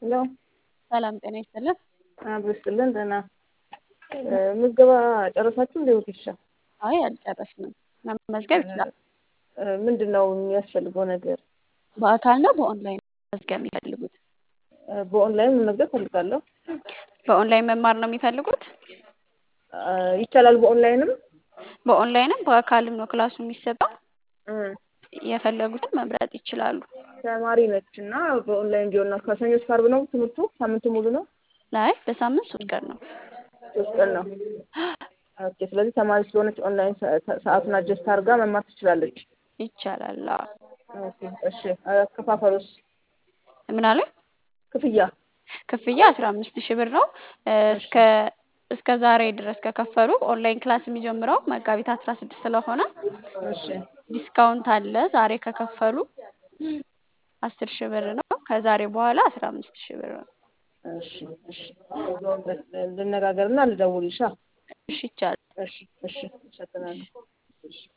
ሄሎ ሰላም ጤና ይስጥልን። አብሮ ይስጥልን። ደህና ምዝገባ ጨረሳችሁ እንደ ወጌሻ? አይ አልጨረስንም። መመዝገብ ይችላል። ምንድን ነው የሚያስፈልገው ነገር? በአካል ነው በኦንላይን መመዝገብ የሚፈልጉት? በኦንላይን መመዝገብ ፈልጋለሁ። በኦንላይን መማር ነው የሚፈልጉት? ይቻላል። በኦንላይንም በኦንላይንም በአካልም ነው ክላሱ የሚሰጠው። የፈለጉትን መምረጥ ይችላሉ። ተማሪ ነች እና በኦንላይን ቢሆን ነው። ከሰኞ እስከ ዓርብ ነው ትምህርቱ? ሳምንቱ ሙሉ ነው? ላይ በሳምንት ሶስት ቀን ነው። ሶስት ቀን ነው። ኦኬ። ስለዚህ ተማሪ ስለሆነች ኦንላይን ሰዓቱን አጀስት አድርጋ መማር ትችላለች። ይቻላል። አዎ። ኦኬ። እሺ። አከፋፈሉስ? ምን አለ? ክፍያ ክፍያ አስራ አምስት ሺህ ብር ነው። እስከ እስከ ዛሬ ድረስ ከከፈሉ ኦንላይን ክላስ የሚጀምረው መጋቢት አስራ ስድስት ስለሆነ እሺ ዲስካውንት አለ። ዛሬ ከከፈሉ አስር ሺህ ብር ነው። ከዛሬ በኋላ አስራ አምስት ሺህ ብር ነው። እሺ እሺ ልነጋገርና ልደውልልሻ። እሺ ይቻላል። እሺ እሺ እሰጥናለሁ። እሺ